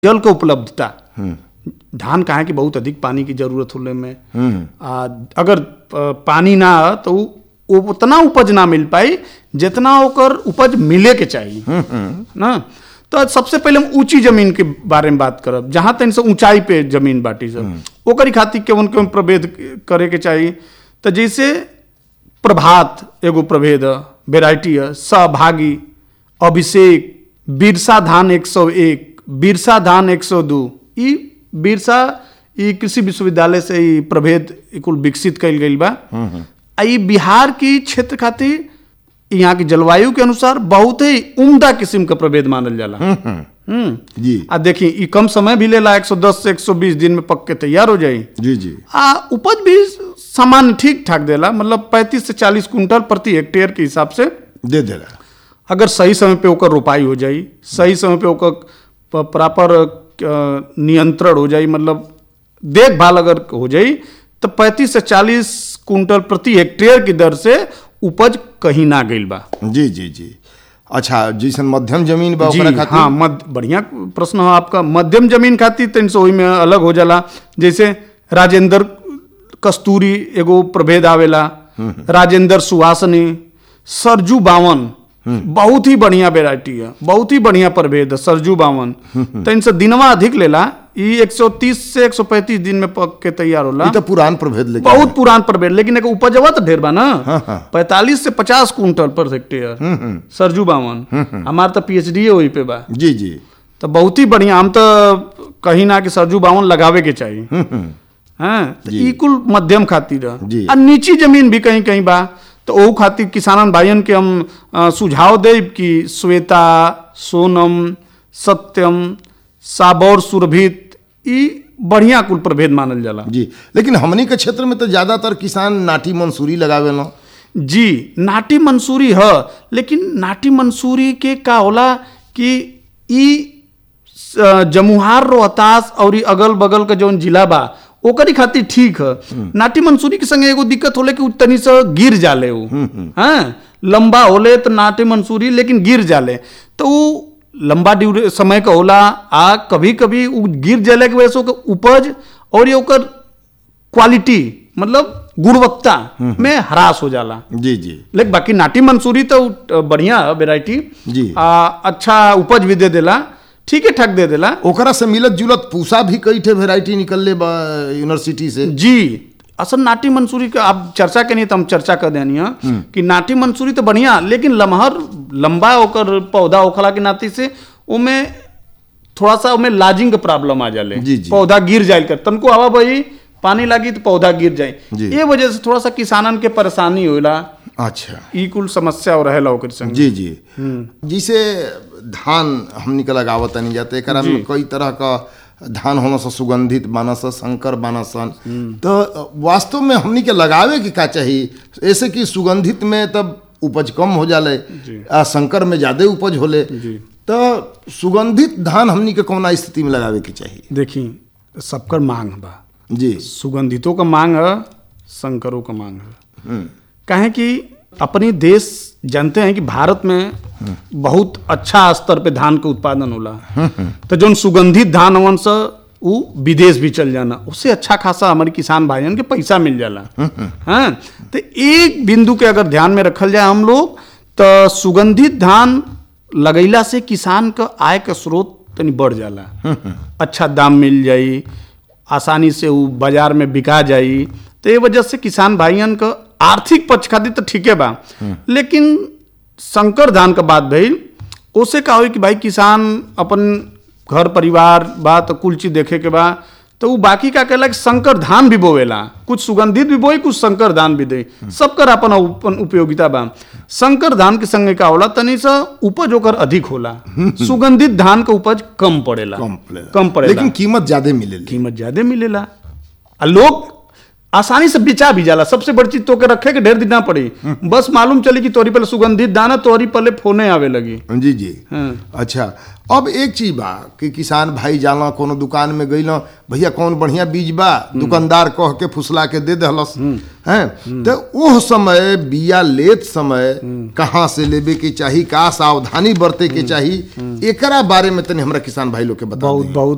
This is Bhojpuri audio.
जल के उपलब्धता धान कहाँ की बहुत अधिक पानी की जरूरत होले में आ, अगर प- पानी ना हो तो उ- उ- उतना उपज ना मिल पाई जितना ओकर उपज मिले के चाहिए ना तो सबसे पहले हम ऊंची जमीन के बारे में बात करब जहां तक से ऊंचाई पे जमीन बाटी सब ओकरी खातिर केवन केवन प्रभेद करे के चाहिए तो जैसे प्रभात एगो प्रभेद है वेराइटी है सहभागी अभिषेक बिरसा धान 101 बिरसा धान 102 ई बिरसा ई कृषि विश्वविद्यालय से ई प्रभेद ई कुल विकसित कइल गइल बा आ ई बिहार की क्षेत्र खातिर यहाँ की जलवायु के अनुसार बहुत ही उम्दा किस्म का प्रभेद मानल जाला हम्म जी आ देखी ई कम समय भी लेला 110 से 120 दिन में पक के तैयार हो जाई जी जी आ उपज भी सामान्य ठीक ठाक देला मतलब 35 से 40 कुंटल प्रति हेक्टेयर के हिसाब से दे देला अगर सही समय पे ओकर रोपाई हो जाई सही समय पे ओकर प- प्रॉपर अ, नियंत्रण हो जाई मतलब देखभाल अगर हो जाई तो 35 से 40 कुंटल प्रति हेक्टेयर की दर से उपज कहीं ना गइल बा जी जी जी अच्छा जैसन मध्यम जमीन बा जी ओकरा खातिर हाँ मध्य बढ़िया प्रश्न है आपका मध्यम जमीन खातिर तीन सौ में अलग हो जाला जैसे राजेंद्र कस्तूरी एगो प्रभेद आवेला राजेंद्र सुहासनी सरजू बावन बहुत ही बढ़िया वेराइटी है बहुत ही बढ़िया प्रभेद है सरजू बावन तो इनसे दिनवा अधिक लेला ई 130 से 135 दिन में पक के तैयार होला ई तो पुरान प्रभेद लेकिन बहुत पुरान प्रभेद लेकिन एक उपजवा तो ढेर बा ना हाँ, हाँ। पैंतालीस से पचास कुंटल पर हेक्टेयर सरजू बावन हमार तो पीएचडी वही पे बा जी जी तो बहुत ही बढ़िया हम तो कहीं ना कि सरजू बावन लगावे के चाहिए हाँ तो ई कुल मध्यम खातिर है। जी। आ नीची जमीन भी कहीं कहीं बा तो ओहू खातिर किसानन भाइयन के हम अ, सुझाव देब कि श्वेता सोनम सत्यम साबौर सुरभित ई बढ़िया कुल प्रभेद मानल जाला जी लेकिन हमनी के क्षेत्र में तो ज्यादातर किसान नाटी मंसूरी लगावे लो जी नाटी मंसूरी है लेकिन नाटी मंसूरी के का होला कि ई अ, जमुहार रोहतास और ई अगल बगल का जौन जिला बा ओकरी खातिर ठीक है नाटी मंसूरी के संगे एगो दिक्कत होले कि उ तनी से गिर जाले उ हाँ लंबा होले तो नाटी मंसूरी लेकिन गिर जाले तो उ लंबा ड्यूरे समय का होला आ कभी कभी उ गिर जाले के वजह से ओकर उपज और ये ओकर क्वालिटी मतलब गुणवत्ता में ह्रास हो जाला जी जी लेकिन बाकी नाटी मंसूरी तो अ, बढ़िया है वेराइटी जी। आ, अच्छा उपज भी दे देला ठीक है ठाक दे देला ओकरा से मिलत जुलत पूसा भी कई ठे वेराइटी निकलले बा यूनिवर्सिटी से जी असल नाटी मंसूरी का आप चर्चा के नहीं तो हम चर्चा कर देनी है कि नाटी मंसूरी तो बढ़िया लेकिन लमहर लंबा ओकर पौधा होखला के नाते से ओमे थोड़ा सा ओमे लाजिंग के प्रॉब्लम आ जाले जी, जी। पौधा गिर जाए कर तनको हवा बही पानी लागी तो पौधा गिर जाए जी। ये वजह से थोड़ा सा किसानन के परेशानी होला अच्छा ई कुल समस्या हो रहेला ओकर संग जी जी जिसे धान हमनी के लगावत नहीं जाते एकरा में कई तरह का धान होना सा सुगंधित मानस शंकर मानसन तो वास्तव में हमनी के लगावे के का चाहिए ऐसे कि सुगंधित में तब उपज कम हो जाले आ शंकर में ज्यादा उपज होले तो सुगंधित धान हमनी के कौना स्थिति में लगावे के चाहिए देखी सबकर मांग बा जी सुगंधितों का मांग है संकरों का मांग है कहे कि अपनी देश जानते हैं कि भारत में बहुत अच्छा स्तर पे धान के उत्पादन होला तो जो सुगंधित धान हवन से वो विदेश भी चल जाना उससे अच्छा खासा हमारे किसान भाइयों के पैसा मिल जाला हाँ तो एक बिंदु के अगर ध्यान में रखल जाए हम लोग तो सुगंधित धान लगैला से किसान का आय का स्रोत तनी बढ़ जाला अच्छा दाम मिल जाई आसानी से वो बाजार में बिका जाई तो ये वजह से किसान भाइयन का आर्थिक पक्ष खातिर तो ठीके बा लेकिन संकर धान का बात भइल ओसे का होई कि भाई किसान अपन घर परिवार बा तो कुल चीज देखे के बा तो वो बाकी का कहला कि संकर धान भी बोवेला कुछ सुगंधित भी बोई कुछ संकर धान भी दे सबकर अपन अपन उपयोगिता बा संकर धान के संगे का होला तनी सा उपज ओकर अधिक होला सुगंधित धान का उपज कम पड़ेला कम पड़ेला कम पड़ेला लेकिन कीमत ज्यादा मिलेली कीमत ज्यादा मिलेला आ लोग आसानी से बेचा भी जाला सबसे बड़ी चीज तो के रखे के ढेर दिन ना पड़ी बस मालूम चली कि तोरी पहले सुगंधित दाना तोरी पहले फोने आवे लगी जी जी हाँ। अच्छा अब एक चीज बा कि किसान भाई जाला कोनो दुकान में गइल भैया कौन बढ़िया बीज बा दुकानदार कह के फुसला के दे दहलस हैं तो ओह समय बिया लेत समय कहाँ से लेबे के चाही का सावधानी बरते के चाही एकरा बारे में तनी हमरा किसान भाई लोग के बता बहुत दें बहुत